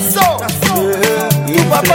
That's so. Tu papa.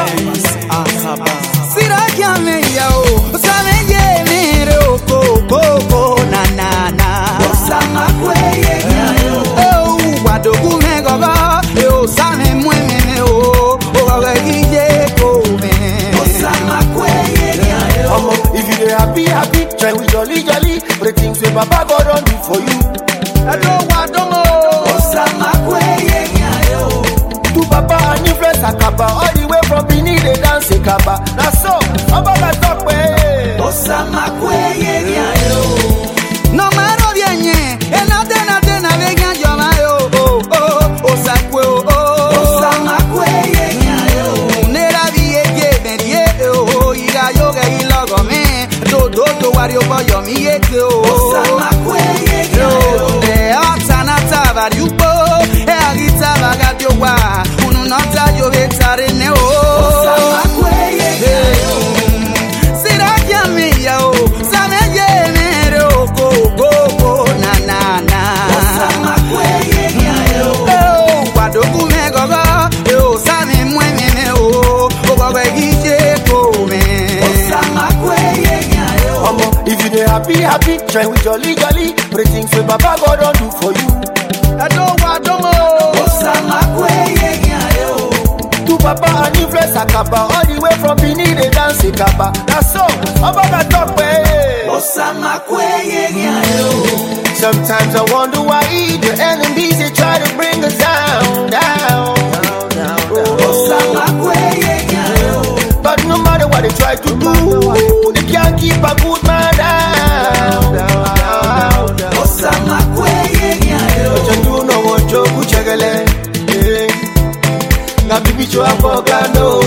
Sirakia me ya o, sabe ye me re o ko ko ko na na na. Osama kweye nyayo Oh, wadogu me gogo, e o same mwe me me o, o gogo gije ko me. Osama kweye nyayo Omo, if you dey happy, happy, try with jolly, jolly. Pray things wey Baba God don do for you. Ado wadomo. Osama kweye nyayo Tu papa and influence Akaba, all the way from Benin they dance Akaba. Na so, Baba God talk way. Osama kweye nyayo No maro vienye, e na te na te na vega yo ma yo, oh oh, o sakwe o oh. Osama kweye nyayo Nera vie ye merie o iga yo ge ilogo me do do do wario bo yo mi ye ke o Osama kweye nyayo e atana taba yupo e agita baga dio wa unu nota yo ge tare ne o Osama kweye nyayo Sira kia mi ya o same ye mere o ko ko ko na na na Osama kweye nyayo Oh, wadogu me gogo e o same mwe me me o o gogo gije ko me Osama kweye nyayo Omo, if you dey happy, happy, try with jolly, jolly. Pray things wey Baba God don do for you. Ado wadomo. Osama kweye nyayo Tu papa and influence Akaba, all the way from Benin they dance Akaba. Na so, Baba God talk way. Osama kweye nyayo Sometimes I wonder why the enemies they try to bring us down, down, down, down, down. Osama kweye nyayo But no matter what they try to do, they can't keep a good man down, down, down, down. Osama kweye nyayo Chandu no wocho kuchegele, eh. na bibi cho afogano.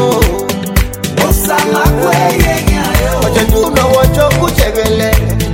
Osama kweye nyayo Chandu no wocho kuchegele,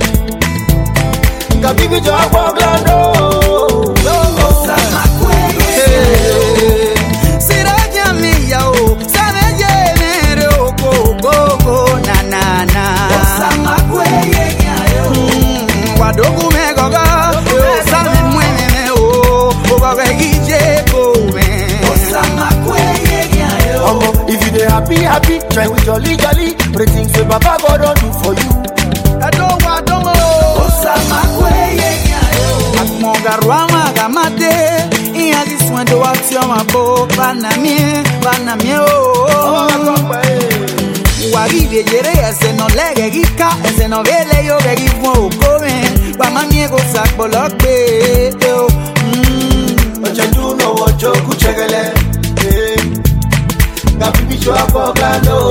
na bibi cho afogano. Osama kweye Sirakia mi ya o, sabe ye mere o ko ko ko na na na. Osama kweye nyayo Mm, Wadogu me gogo, e o same mwe me me o, o gogo gije ko me. Osama kweye nyayo Omo, if you dey happy, happy, try with jolly, jolly. Pray things wey Baba God don do for you. Ado wadomo. Osama kweye nyayo Akmogarwa magamade, iya diswendo wati o mabo, banamie, banamie o. Wagire yere ese no lege gika ese no vele yo begi fun okome Wa ma mi ego sakpolo pe o Mm. Ochendu no wocho kuchegele, eh. na bibi cho afogano.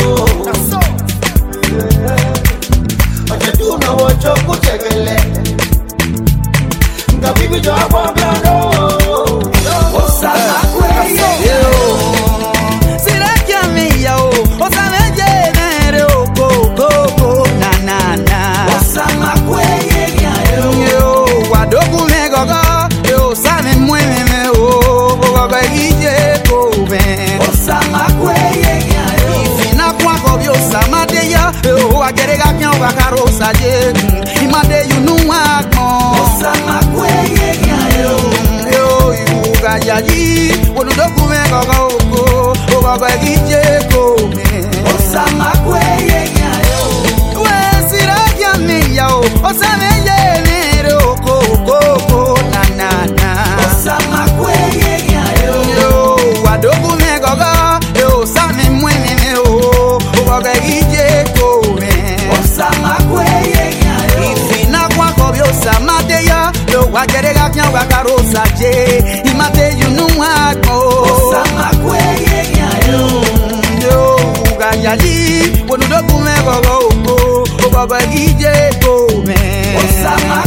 Ochendu no wocho kuchegele, na bibi cho afogano. Osama kweye Yo. Sira kia mi ya o O sa me ye mere o ko ko ko na na na Osama kweye nyayo Yo wadogu me gogo Yo sa me mwe me me o O gogo ije ko me Osama kweye nyayo Ifina kwa kobyo samade ya O agere ga kyan wa karo saje Imade you know wa kon Osama kweye nyayo Yo ibuga yayi Wonu doku me gogo oko O gogo ije ko me Osama kweye nyayo We siragia me ya o O sa me ye mere o ko ko ko na na na Osama kweye nyayo Yo wadoku me gogo Yo sa me mwe me me o O gogo ije ko me Osama kweye nyayo Ifina kwa kobyo samade ya Yo wagere ga kyan wa karo saje Imate you know wa kon Osama kweye nyayo Yo uga yali Wonu doku me gogo oko O gogo ije ko me Osama